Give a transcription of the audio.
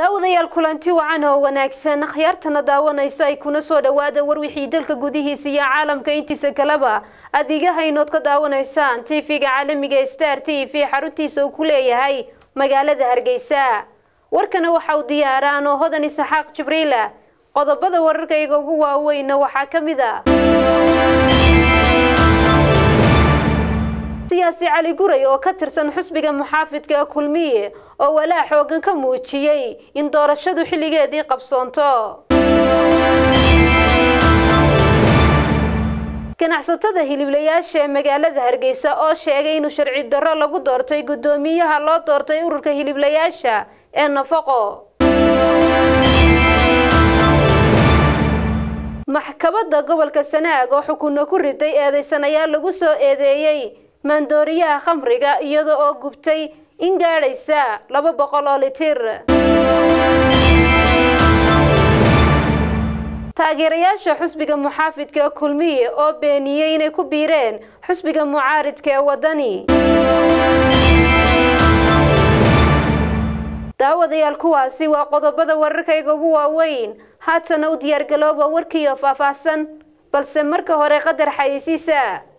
daawadayaal kulanti wacan oo wanaagsan akhyaartana daawanayso ay kuna soo dhawaada warwixii dalka gudihiisa iyo caalamka intiisa kaleba adigahaynood ka daawanaysaan tv-ga caalamiga star t v xaruntiisa uu ku leeyahay magaalada hargeysa warkana waxa uu diyaaraan oo hodan isaxaaq jibriila qodobada wararkayga ugu waaweyna waxaa ka mid a siyaasi cali guray oo ka tirsan xusbiga muxaafidka kulmiye oo walaa xoogan ka muujiyey in doorashadu xilligeedii qabsoonto ganacsatada hiliblayaasha ee magaalada hargeysa oo sheegay inuu sharci darro lagu doortay guddoomiyaha loo doortay ururka hiliblayaasha ee nafaqo maxkamadda gobolka sanaag oo xukunno ku riday eedeysanayaal lagu soo eedeeyey maandooriyaha khamriga iyada oo gubtay in gaadhaysa laba boqol oo litir taageerayaasha xusbiga muxaafidka kulmiye oo beeniyey inay ku biireen xusbiga mucaaridka ee waddani daawadayaal kuwaasi waa qodobada wararkayga ugu waaweyn haatana u diyaargalooba warkiiyo faahfaahsan balse marka hore qadar xayeysiisa